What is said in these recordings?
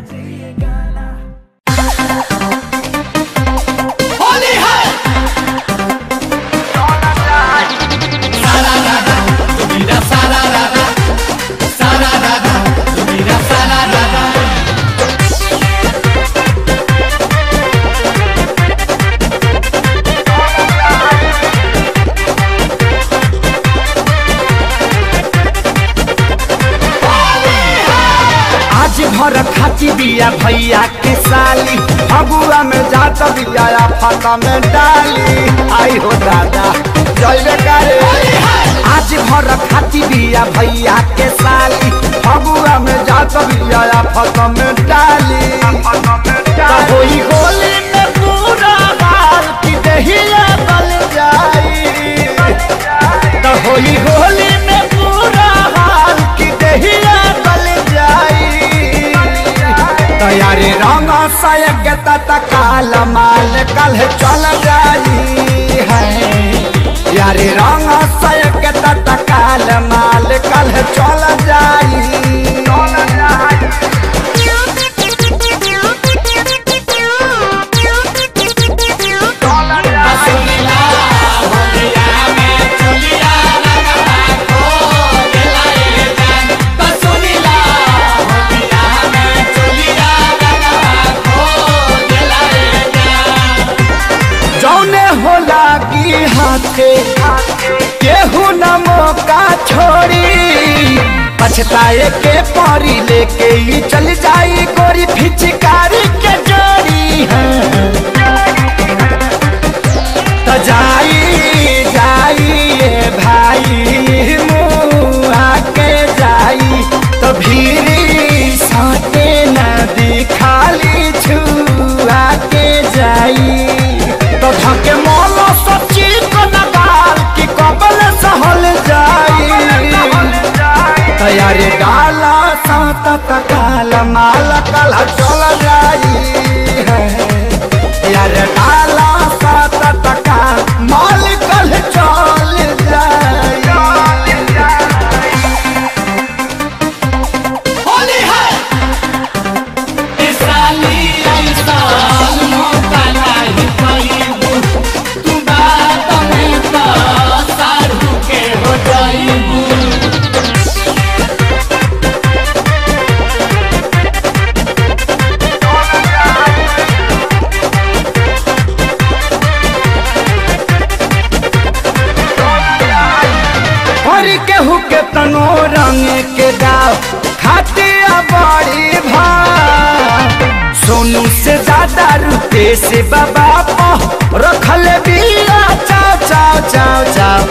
होली है सारा राधा तुम्हारा सारा राधा सारा राधा तुम्हारा सारा राधा आज भर खाची बिया भैया के साली फगुआ में जात बिया फाता में डाली आई हो दादा जय करे आज भर खाची बिया भैया के साली फगुआ में जात बिया फाता में डाली तो होई होली में पूरा हाल की दहिया बल जाई तो होली होली में पूरा हाल की दहिया बल जाई तैयारी रंग सायक तत्काल माल कल चल जाई है यारी रंग सायक तत्काल माल कल चल जाई चल जाई सुनीला होलिया में चुलिया रंगवा खो दिलाए जान तो सुनीला होलिया में चुलिया रंगवा खो दिलाए जान जौने होला की हाथे केहू न मौका छोड़ी पछताए के परी लेके ही चल जाई गोरी फिचकारी के जोड़ी है तो जाई जाई ये भाई मुआ के जाई तो भीरी साटे नदी खाली छुआ के जाई तो धके मोलो सच्ची को नगाल की कबल सहल जाई तैयारी डाला सात तकाल माल कल चल जाई है यार डाला सात तकाल माल कल चल जाई होली है इस साली ऐसा मौका नहीं पाईबू तू बात में तो साधु के हो जाईबू और केहू के तनो रंग के गाँव खाते बड़ी भाव सोनू से ज्यादा रुपए से बाबा पो रखल बिया चाव चाव चाव चाव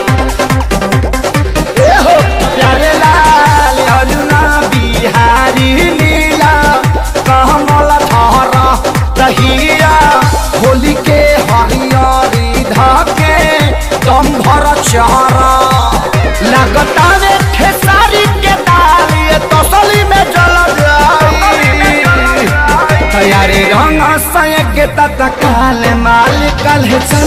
ए हो प्यारे लाल अरुणा बिहारी नीला कमल धर दहिया होली के हरियरी धके दम भर चहरा लगता रे खेसारी के दाल ये तसली में जल जाई तैयारी रंग सयक तत्काल माल कल चल